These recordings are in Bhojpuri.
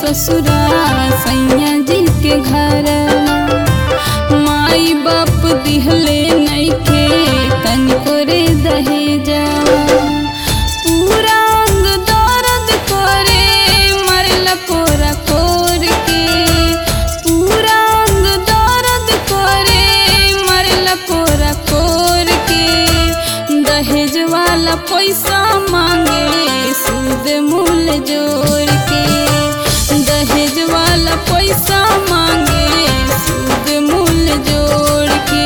ससुरा सैया जी के घर माई बाप दिहले नइखे तनिको रे दहेजा पूरा अंग दर्द करे मरला कोरा कोर के पूरा अंग दर्द करे मरला कोरा कोर के दहेज वाला पैसा मांगे सूद मूल जोड़ के दहेज वाला पैसा मांगे सूद मूल जोड़ के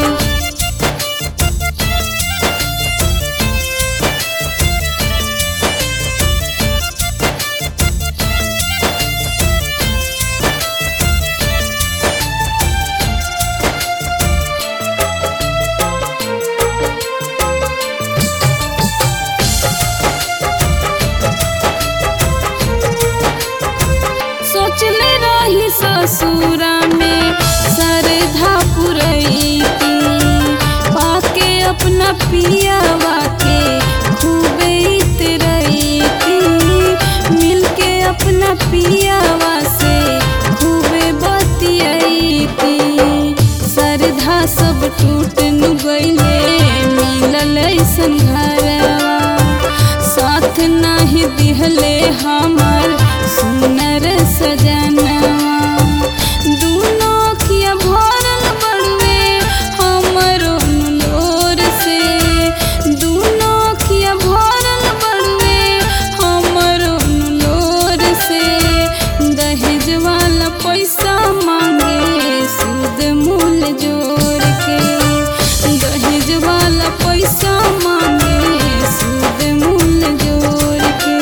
सोचले रही ससुरा में सरधा पुरैती पाके अपना पियावा के खूबे इतरैती मिलके अपना पियावा से खूबे बतियैती सरधा सब टूट नु गईले मिलल ऐसन घरवा साथ नाही दिहले हमर सुनर सजनवा दूनो अखिया भरल बड़वे हमरो लोर से दूनो अखिया भरल बड़वे हमरो लोर से दहेज वाला पैसा मांगे सूद मूल जोड़ के दहेज वाला पैसा मांगे सूद मूल जोड़ के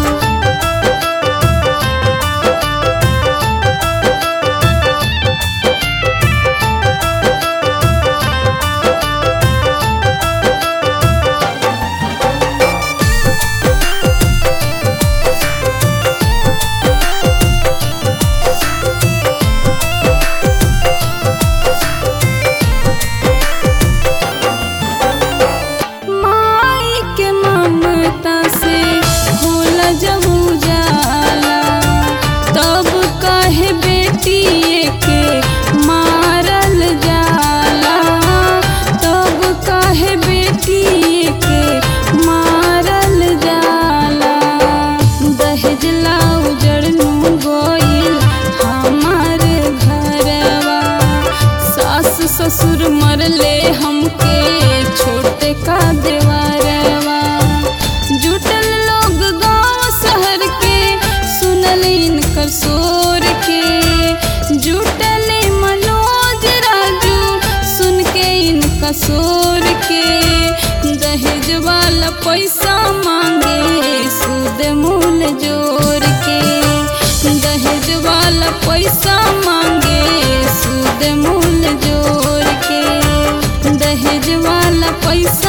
माई के ममता से होला जब उजाला तब कहे बेटी के मारल जाला तब कहे बेटी के मारल जाला दहेज ला उजड़नु गोइल हमार घरवा सास ससुर मरले हमके छोटे का देवरवा जुटल लोग गांव शहर के सुनल इनकर शोर के जुटल मनोज राजू सुन के इनका शोर के दहेज वाला पैसा मांगे सूद मूल जोड़ के दहेज वाला पैसा मांगे सूद मूल जोड़ के दहेज वाला पैसा